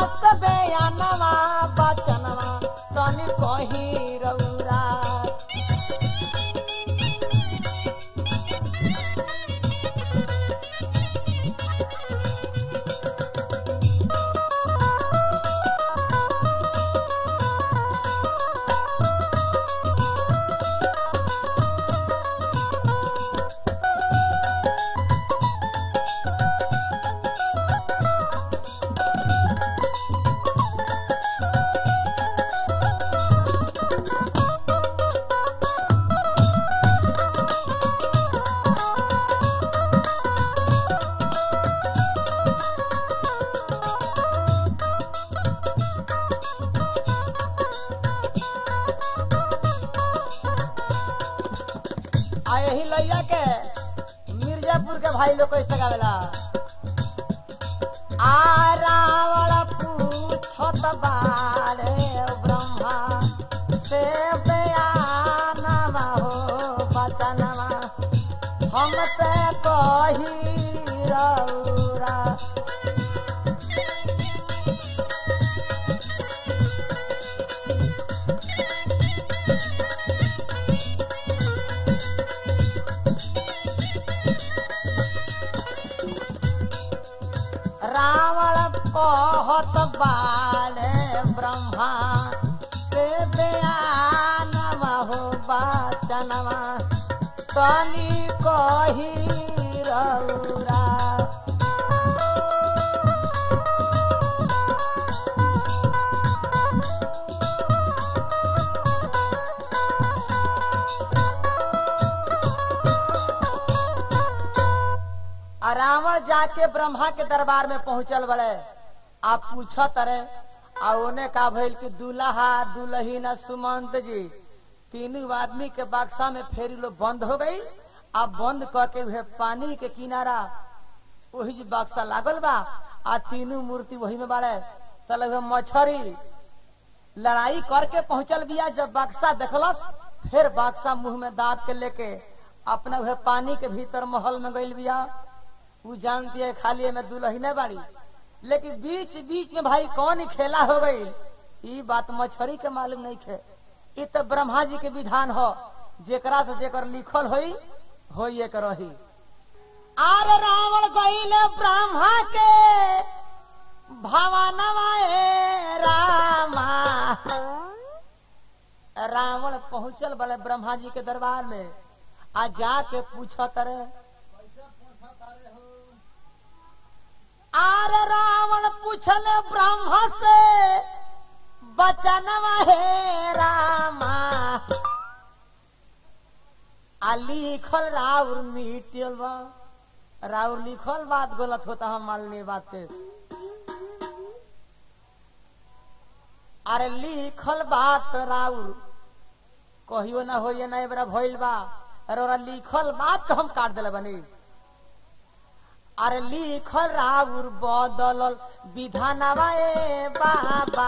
सबे अनवा बचनवा तनी कही रौरा आ यही लैया के मिर्जापुर के भाई लोग कैसे गावेला आ रावण पूछत बारे ब्रह्मा से बयानवा हो बचनवा हमसे कही रौरा रावण कहत बाले ब्रह्मा से बयानवा हो बचनवा तनी कही रौरा आ रावण जाके ब्रह्मा के दरबार में पहुंचल बड़े आप पूछत रहे आ ओने का भइल कि दूल्हा दुल्हीन सुमंत जी तीनों आदमी के बक्सा में फेरी लो बंद हो गई अब बंद करके हुए पानी के किनारा वही जी बक्सा लागल बा आ तीनों मूर्ति वही में बाड़े तले हुए मछरी लड़ाई करके पहुंचल बिया जब बक्सा देखलस फिर बक्सा मुंह में दाब के लेके अपना वह पानी के भीतर महल में गइल बिया उ जानती है खाली में दुल्हने बाड़ी लेकिन बीच बीच में भाई कौन ही खेला हो गई ई बात मछरी के मालूम नहीं थे ई तो ब्रह्मा जी के विधान हो जेकरा से जेकर लिखल होई हो ये करही आर रावण गईले ब्रह्मा के भवनवा ए रामा रावण पहुंचल बड़े ब्रह्मा जी के दरबार में आ जाके पूछत रहे आर रावण पूछल ब्रह्मा से बचनवा हे रामा आ लिखल राउर मिटल बा राउर लिखल बात गलत होता हम मानने बात पे अरे लिखल बात राउर कहियो ना हो ये ना बरा भइल बा अरे ओरा लिखल बात तो हम काट दिले बनी अरे लिखल राउर बदलल विधानवा ए बाबा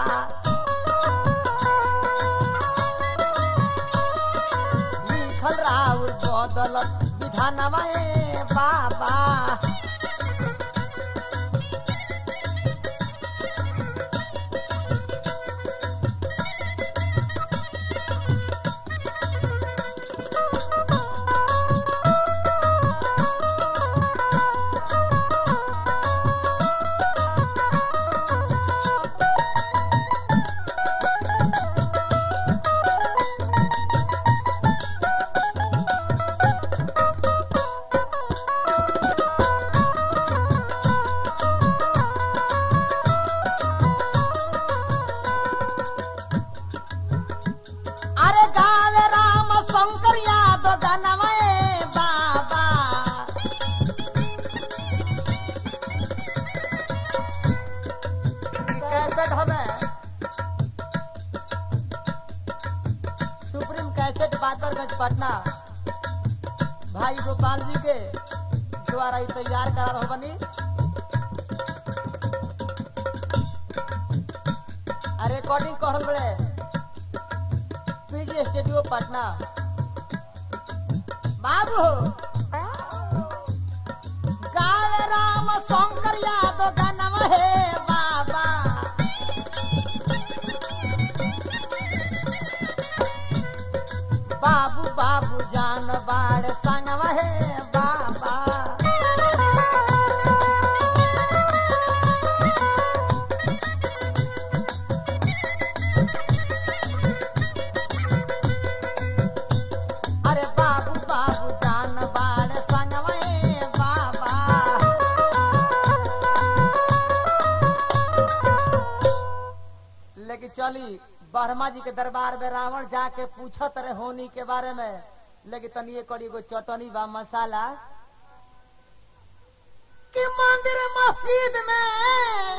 लिखल राउर बदलल विधानवा ए बाबा अरे गावे राम शंकर यादव गनमय बाबा कैसेट हमें सुप्रीम कैसेट बाकरगंज पटना भाई गोपाल जी के द्वारा ई तैयार करा रहो बनी आ रिकॉर्डिंग कर बड़े पीजी स्टूडियो पटना बाबू गावे राम शंकर यादव गनम हे बाबा बाबू बाबू जान बाड़ संगवा हे बाबा अरे बाबू बाबू जान बाड़ संगवा हे बाबा लेकिन चली ब्रह्मा जी के दरबार में रावण जाके पूछत रहे होनी के बारे में लेकिन तनिए करी गो चटनी बा मसाला कि मंदिर मस्जिद में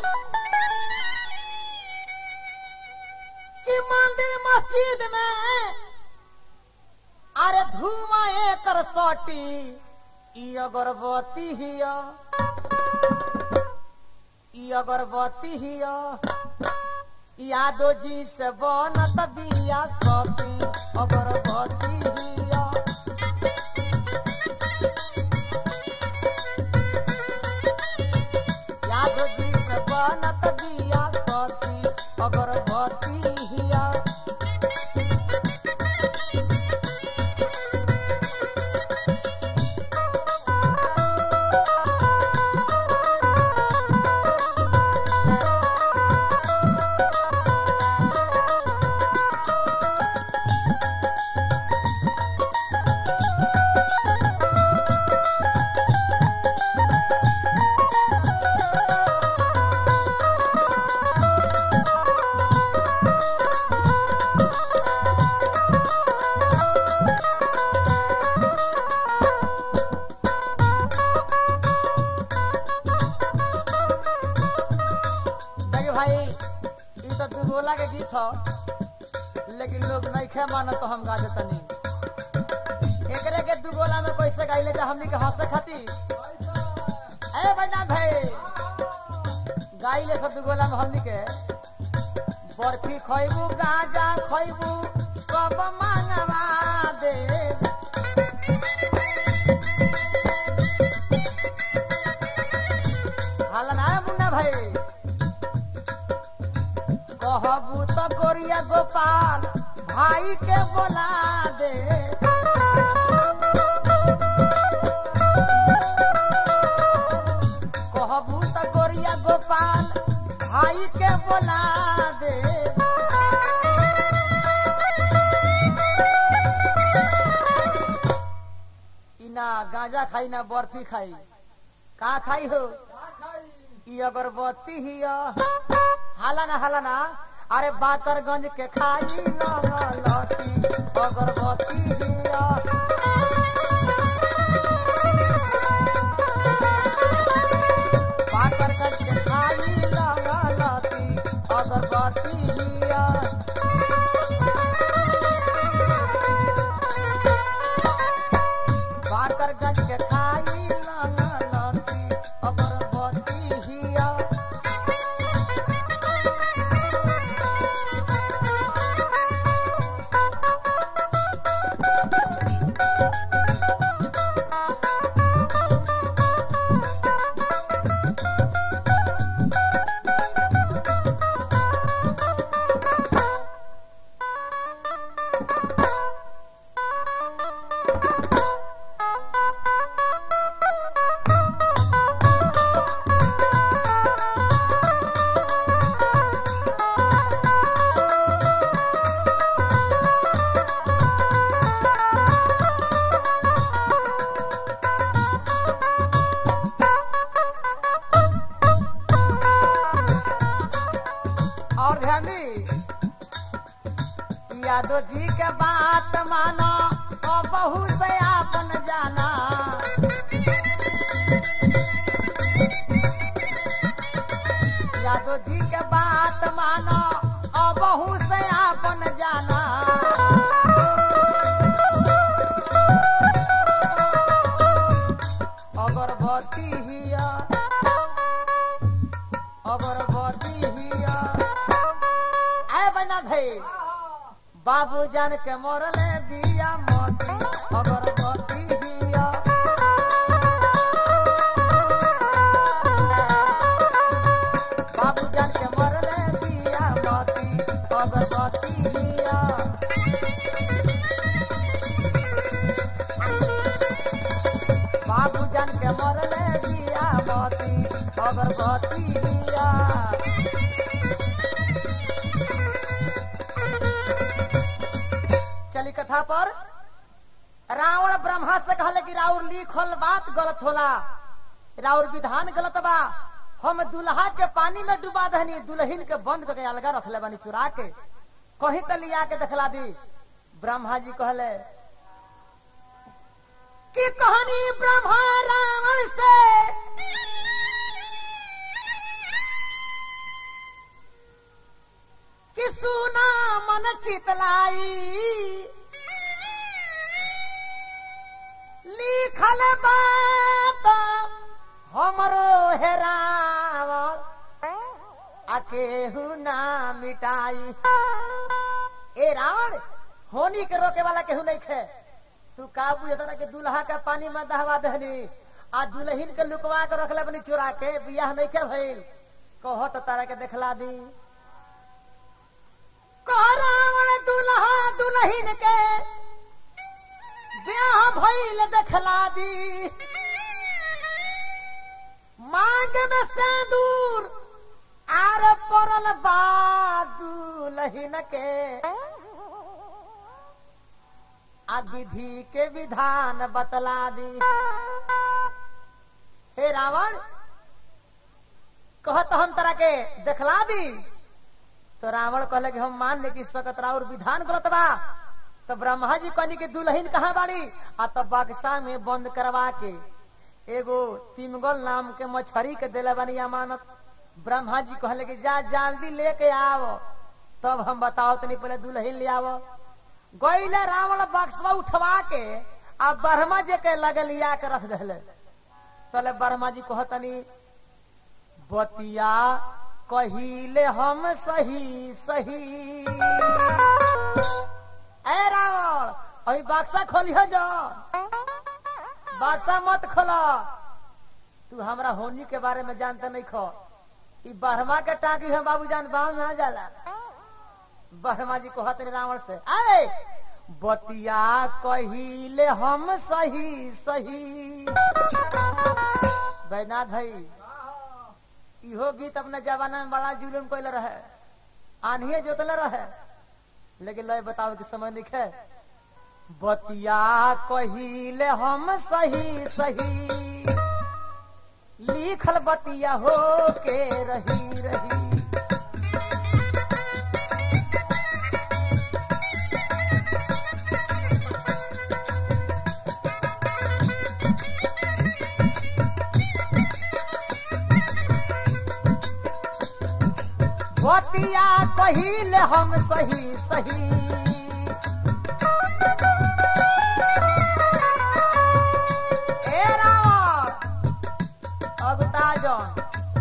कि मंदिर मस्जिद में अरे धुआं एकर सोटी ई अगरबत्ती हिया ई अगरबत्ती हिया यादो जी से बनत बिया सती अगरबत्ती हिया यादो जी से बनत बिया सती अगरबत्ती हिया देखिए भाई ई तो दुगोला के गीत हो लेकिन लोग नहीं खे मानो तो हम गा देतनी एकरे के दुगोला में कैसे गाइले जा हमनी के हंसे खाती ए बजना भाई गाइले सब दुगोला में हमनी के बर्फी खइबू गाजा खइबू सब मांगवा दे हाला ना मुन्ना भाई कहबू तो गोरिया गोपाल भाई के बोला दे कहबू तो गोरिया गोपाल भाई के बोला दे ई ना गांजा खाई ना बर्फी खाई का खाई हो ई अगरबत्ती ही हाला ना हाला ना अरे बाकरगंज के खाई लती अगरबत्ती ही बाकरगंज के खाई लती अगरबत्ती ही बाकरगंज के खाई लती अगरबत्ती हिया और ध्यान दी यादव जी के बात मानो और बहू से आपन जाना यादव जी के बात मानो और बहू से आपन जाना अगरबत्ती हिया अगरबत्ती हिया आए बना भाई बाबू जान के मोरले दिया मोती अगरबत्ती हिया बाबू जान के मोरले दिया मोती अगरबत्ती हिया जान के मरले बिया मोती अगरबत्ती लिया चली कथा पर रावण ब्रह्मा से कहले कि राउर लिखल बात गलत होला राउर विधान गलत बा हम दुल्हा के पानी में डुबा दहनी दुल्हिन के बंद करके अलगा रखले बानी चुरा के कहीं तो लिया के दिखला दी ब्रह्मा जी कहले कि कहानी ब्रह्मा रावण से कि सुना मन चितलाई लिखल बात हमरो हेरावल आ केहू ना मिटाई ए रावण होनी के रोके वाला केहू नहीं खे तू का बुझता के दूल्हा के पानी में दहवा दहनी आ दुल्हिन के लुकवा के रखले बनी चुरा के बियाह नहीं के भइल कहो तो तारा के देखला दी कह रावण दूल्हा दुल्हिन के ब्याह भइल देखला दी मांग में सिंदूर आर पड़ल बा दुल्हिन के आ विधि के विधान बतला दी हे रावण कहत हम तरह के देखला दी तो रावण कहले कि हम मान ले कि सकत राउर विधान गलत बा तो ब्रह्मा जी कहनी कि दुल्हन कहाँ बाड़ी आ तो बक्सा में बंद करवा के एगो तिमगल नाम के मछरी के दिले बानी अमानत ब्रह्मा जी कहले कि जा जल्दी लेके आओ तब हम बताओ तनी पहले दुल्हन ले आओ गईले रावण बक्सवा उठवा के आ ब्रह्मा जी के लगे लिया के रख दिले तले ब्रह्मा जी कहतनी बतिया कहिले हम सही सही ए रावण अभी बक्सा खोलियो जा बक्सा मत खोला तू हमरा होनी के बारे में जानते नहीं खो ई बहरमा के टाकी है बाबू जान बाव में आ जाला बहरमा जी कहत नहीं रावण से अरे बतिया कहिले हम सही सही बैनाथ भाई इहो गीत अपने जमाना में बड़ा जुलूम कैले रहे आन्हिए जोतले रहे लेकिन लय बताओ कि समय नहीं है बतिया कहिले हम सही सही लिखल बतिया हो के रही रही बतिया कहिले हम सही सही ए रावण अब ताजन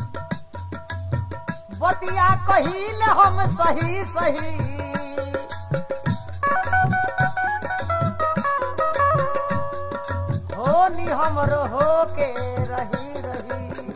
बतिया कहिले हम सही सही होनी हमरो हो के रही रही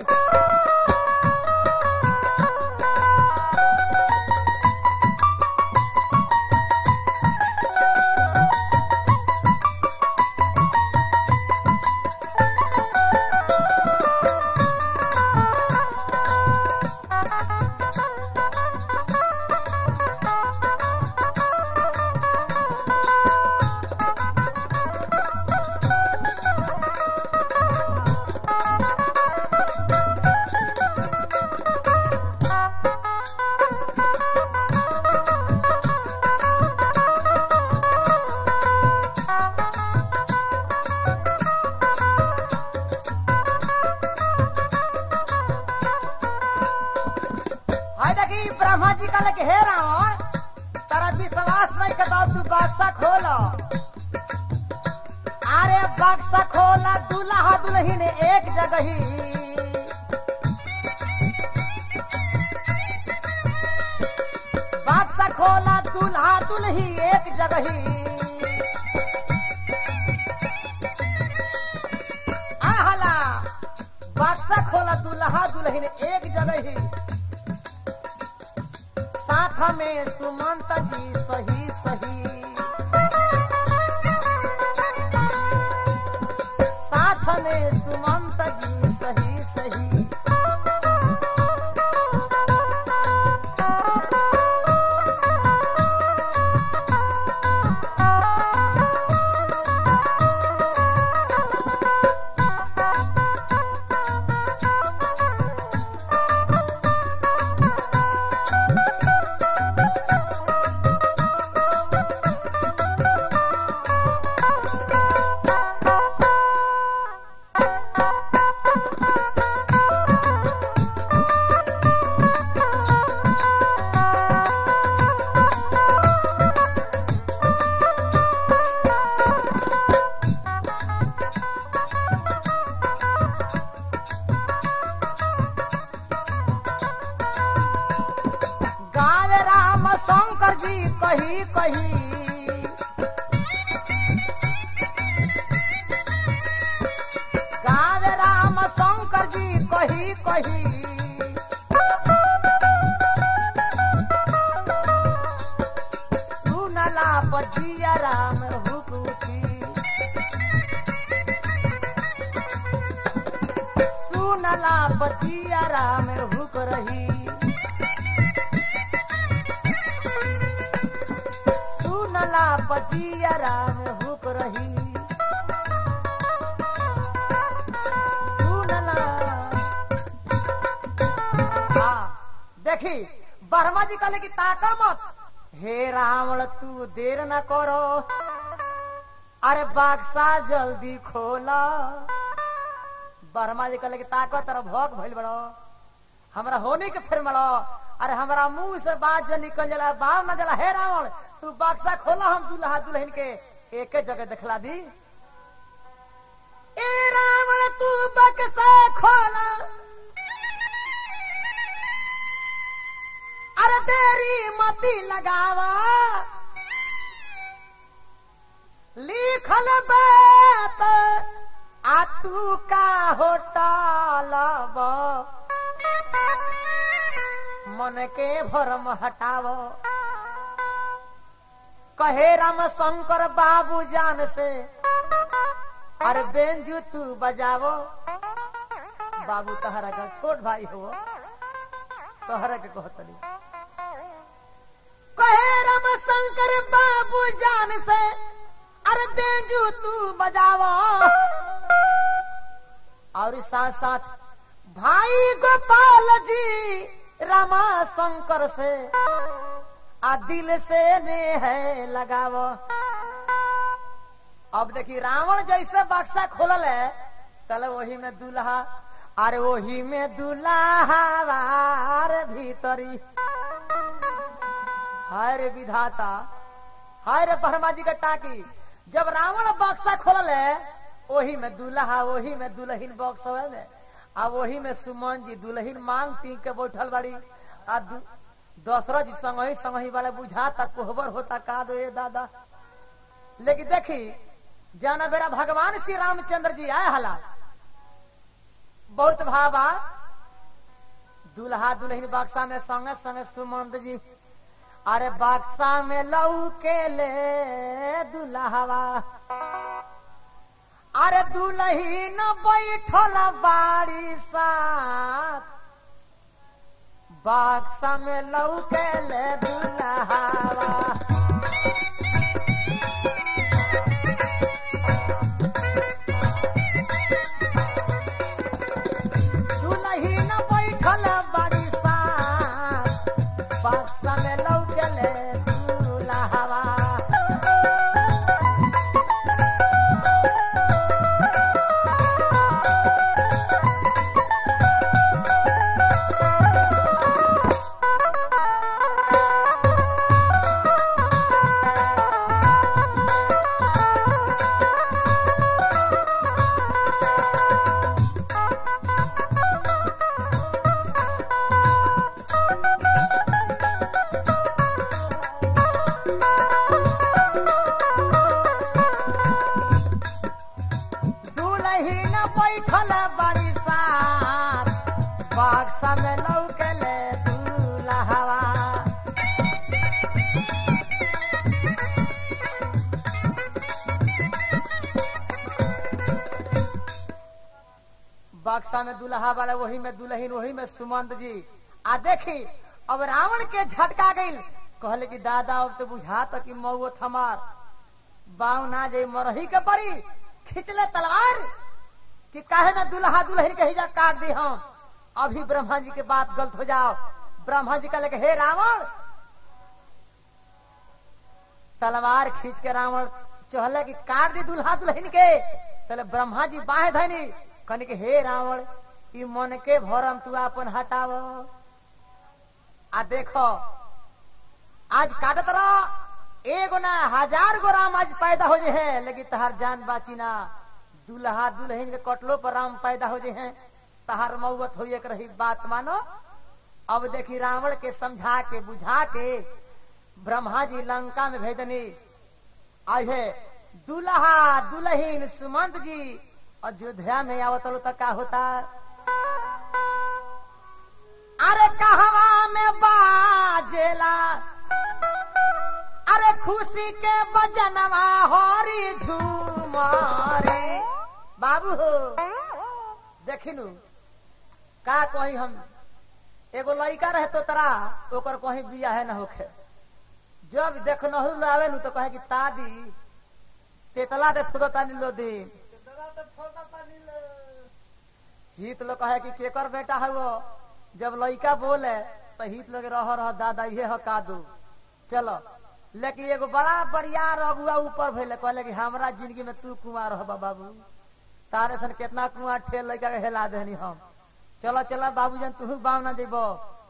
हाय देखी ब्रह्मा जी का लगे हे रावण तारा विश्वास नहीं करता तू बक्सा खोलो अरे बक्सा खोला दूल्हा दुल्हन एक जगह ही बक्सा खोला दूल्हा दुल्ही एक जगह ही आहला बक्सा खोला दूल्हा दुल्हन एक जगह ही साथ में सुमंत जी सही सही साथ में सुमंत जी सही सही गावे राम शंकर जी कही कही गावे राम शंकर जी कही कही सुनला बजिया राम हुकुती सुनला बजिया राम हुक रही सुनला बजिया राम हुक रही सुनला हाँ देखी बर्मा जी कहले कि ताका मत हे रावण तू देर न करो अरे बाक्सा जल्दी खोला बर्मा जी कहले कि ताको तरह भोग भइल बड़ो हमरा होने के फिर मरो अरे हमरा मुंह से बात जो निकल जाला बाव न जाला हे रावण तू बक्सा खोला हम दुल्हा दुल्हन के एक जगह दिखला दी ए रावण तू बक्सा खोला अरे तेरी मती लगावा लिखल बात आ तू का होटल मन के भरम हटावो कहे राम शंकर बाबू जान से अरे बेंजू तू बजावो बाबू तहरा का छोट भाई हो तोहरा के कहतली कहे राम शंकर बाबू जान से अरे बेंजू तू बजावो और साथ साथ भाई गोपाल जी रामा शंकर से आ दिल से ने है लगावो अब देखी रावण जैसे बक्सा खोलल है तले वही में दूल्हा अरे वही में दूल्हा भीतरी हाय रे विधाता हाय रे परमा जी का टाकी जब रावण बक्सा खोलल है वही में दूल्हा वही में दुल्हन बॉक्स में आ वही में सुमन जी दुल्हन मांग पी के बैठल बाड़ी आ दु- दशरथ जी संगही संगही वाले बुझाता कोहबर होता का दो ये दादा लेकिन देखी जाना बेरा भगवान श्री रामचंद्र जी आए हला बहुत भावा दुल्हा दुल्हन बक्सा में संगे संगे सुमंत जी अरे बक्सा में लऊ के ले दुल्हावा अरे दुल्हीन बैठल बाड़ी साथ बक्सा में लऊ के ले दुल्हावा दुल्हीन बैठल बाड़ी साथ बक्सा में लऊ के ले दुल्हावा दुलहीन बैठल बड़ी साथ बक्सा में लौकले दूल्हावा बक्सा में दुल्हा वाला वही में दुल्हन वही में सुमंत जी आ देखी अब रावण के झटका गई कहले कि दादा अब तो बुझा तक कि मऊ हमार बाव ना जाई मरही के परी खिंचले तलवार कि काहे ना दुल्हा दुल्हन के हिजा काट दी हम अभी ब्रह्मा जी के बात गलत हो जाओ ब्रह्मा जी कहले कि हे रावण तलवार खींच के रावण चहले कि काट दी दुल्हा दुल्हन के तले ब्रह्मा जी बाहे धनी कहने के हे रावण ई मन के भरम तू अपन हटाव आ देखो आज काटत रह एगो ना हजार गो राम आज पैदा हो जे हैं लेकिन तहार जान बाची ना दुल्हा दुल्हन के कटलो पर राम पैदा हो जे हैं तहार मौत हो एक रही बात मानो अब देखी रावण के समझा के बुझा के ब्रह्मा जी लंका में भेजनी आई है दुल्हा दुल्हन सुमंत जी अयोध्या में आवत तो का होता अरे कहवा में बाजेला अरे खुशी के बजनवा होरी झूमारे बाबू हो देखिनु का कही हम एगो लड़का रहे तो तरा ओकर कहीं बिया है न होखे जब देख नहरु आवे नु तो कहे कि तादी तेतला दे थोड़ा तानी लो दिन हित लोग कहे कि केकर बेटा है वो जब लड़का बोले तो हित लोग रह रह दादा ये ह का दू चलो लेकिन एगो बड़ा बरियार अगुआ ऊपर भैले कहले कि हमरा जिंदगी में तू कुमार हो बाबू तारे सन कितना कुआं ठेल लड़का के हेला देनी हम चलो चलो बाबू जन तू बाव ना जेबो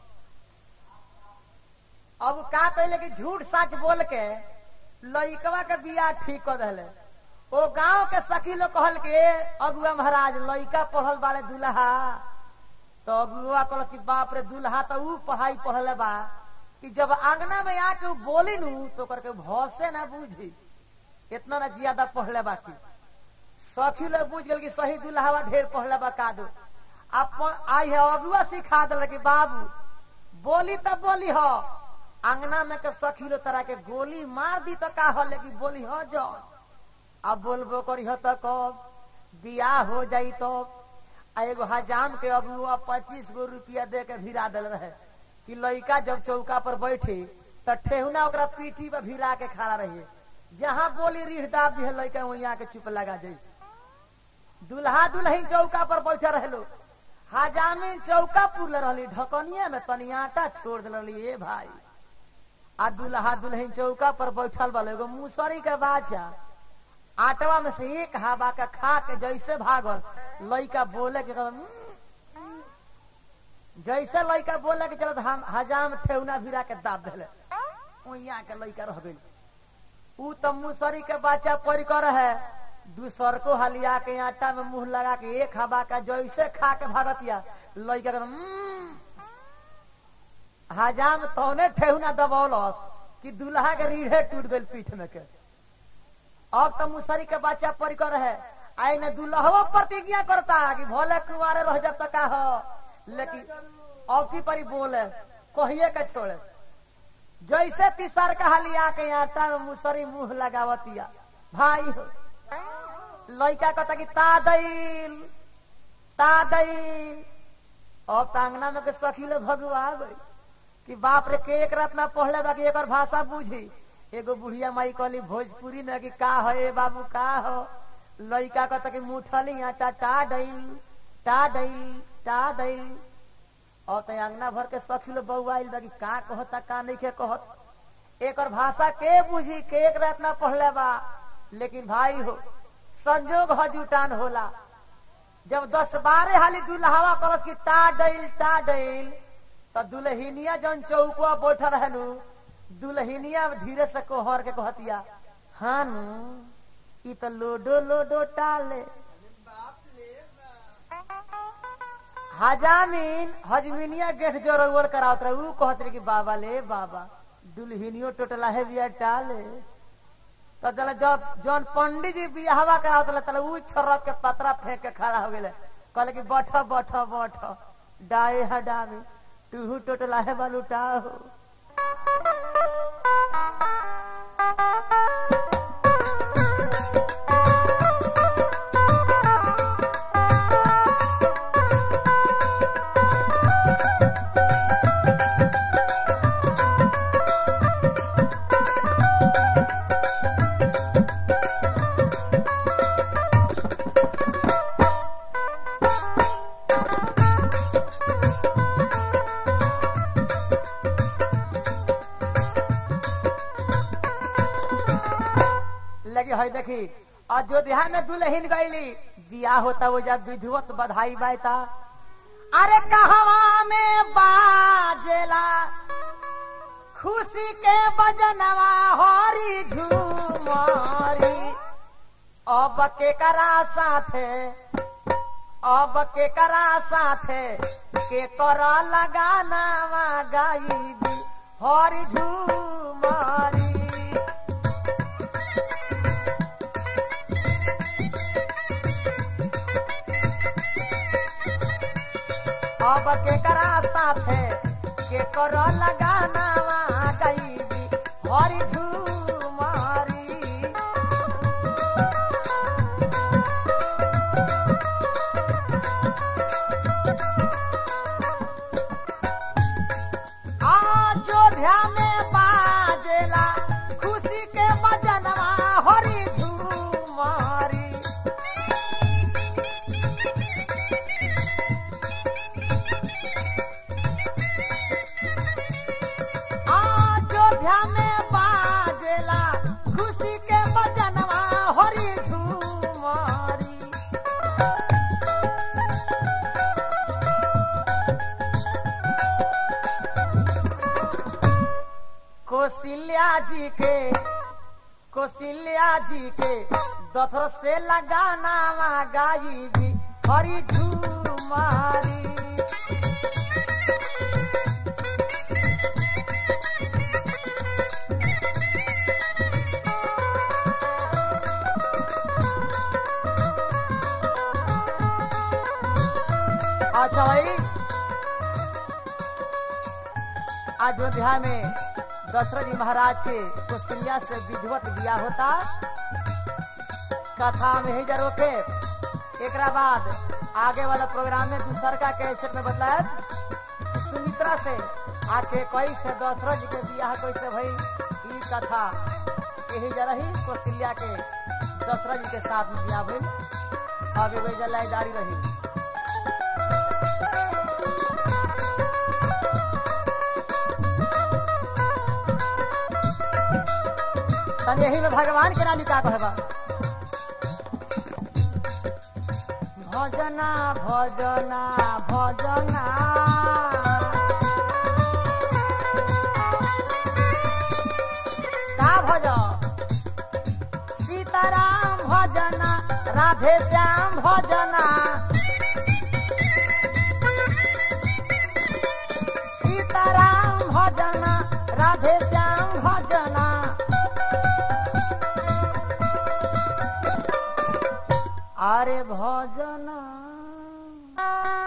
अब का कहले कि झूठ सच बोल के लइकवा के बियाह ठीक कर दिले ओ गांव के सखी लोग कहल के अगुआ महाराज लइका पढ़ल बाड़े दुल्हा तो अगुआ कहल कि बाप रे दुल्हा तो ऊ पढ़ाई पढ़ले बा कि जब आंगना में आके ऊ बोली नु तो करके भौसे ना बूझी इतना ना ज्यादा पढ़ले बा की सखी लोग बुझ गल कि सही दुल्हावा ढेर पढ़ले बा का दो अपन आई है अगुआ सिखा दिल कि बाबू बोली तो बोली हो अंगना में के सखी लो तरह के गोली मार दी तो का हो लेकिन बोली हो जो अब बोलबो करी हो तो कब बियाह हो जाई तो आ एगो हजाम के अगुआ पच्चीस गो रुपया दे के भिरा दिल रहे कि लड़का जब चौका पर बैठे तो ठेहुना ओकरा पीठी पर भिरा के खड़ा रहिए जहां बोली रीढ़ दाब दी लड़का वहीं आके चुप लगा जाई दुल्हा दुल्हन चौका पर बैठे रहे लोग हजामिन चौका पुरले रहली ढकनिया में तनी आटा छोड़ दिल रहली ए भाई आ दुल्हा दुल्हन चौका पर बैठल वाले एगो मुसरी के बाचा आटवा में से एक हवा का खा के जैसे भागल लइका बोले के कहल, "हम्म, जैसे लइका बोले के चलत हम हजाम ठेउना भिरा के दाब दिले ओइया के लइका रह गइल ऊ तो मुसरी के बच्चा पड़ कर है दूसर को हलिया के आटा में मुंह लगा के एक हवा का जैसे खा के भागतिया लइका कहल, "हम्म, हजाम तौने ठेहुना दबौलस कि दुल्हा के रीढ़े टूट गइल पीठ में के अब तो मुसरी के बच्चा पड़ कर है आई ने दुल्हवा प्रतिज्ञा करता कि भोले कुमारे रह जब तक का हो लेकिन अब की परी बोले कहिए के छोड़े जैसे तीसर का हलिया के आटा में मुसरी मुंह लगावतिया भाई हो लड़का कहता कि ता दैल ता दैल अब तांगना में के सखी लोग भगवा गई कि बाप रे के एक रात ना पढ़ले बाकी एक भाषा बुझी एगो बुढ़िया माई कहली भोजपुरी में कि का हो ए बाबू का हो लइका कहता कि मुठली आटा टा डैल टा डैल टा डैल और तो अंगना भर के सखी लोग बउआइल बा कि का कहता का नहीं के कहत एकर भाषा के बुझी के एक रात ना पढ़ले बा लेकिन भाई हो संजोग ह जुटान होला जब दस बारह हाली दुल्हावा कलस की टा डैल टा डैल तो दुल्हनिया जौन चौकुआ बैठा रहनु दुल्हनिया धीरे से कोहर के कहतिया हाँ नु ई तो लोडो लोडो टाले हजामीन हजमिनिया गेट जोरवर करावत रहे ऊ कहत रहे कि बाबा ले बाबा दुल्हनियो टोटला है बिया टाले तो जला जब जौन पंडित जी बियाहवा करावत रहे तले ऊ छरक के पतरा फेंक के खड़ा हो गेले कहले कि बैठ बैठ बैठ डाए हडामी तू टोटला है बालूटा हो है देखी अयोध्या में दुल्हन गईली बियाह होता वो जब विधिवत बधाई बायता अरे कहवा में बाजेला खुशी के बजनवा हरी झूमरी अब के करा साथे अब के करा साथे के कर लगाना गाई हरी झूमरी अब के करा साथे के कर लगाना गाई हरी झूमरी अयोध्या में बाजेला खुशी के बजनवा हरी झूमरी अयोध्या में बाजेला खुशी के बजनवा हरी झूमरी कौशल्या जी के कौशल्या जी के दथर से लगाना गाई भी हरी झूमारी अच्छा भाई अयोध्या में दशरथ जी महाराज के कौशल्या से विधिवत बिया होता कथा में ही जरो के एक बाद आगे वाला प्रोग्राम में दूसर का कैसेट में बताया सुमित्रा से आके कोई से दशरथ जी के बियाह कैसे भई ई कथा यही जरा ही कौशल्या के दशरथ जी के साथ में बियाह भई अब ये जलाई जारी रही तब यही में भगवान के नाम का कहबा भजना भजना भजना का भज सीताराम भजना राधे श्याम भजना सीताराम भजना राधे श्याम भजना अरे भजना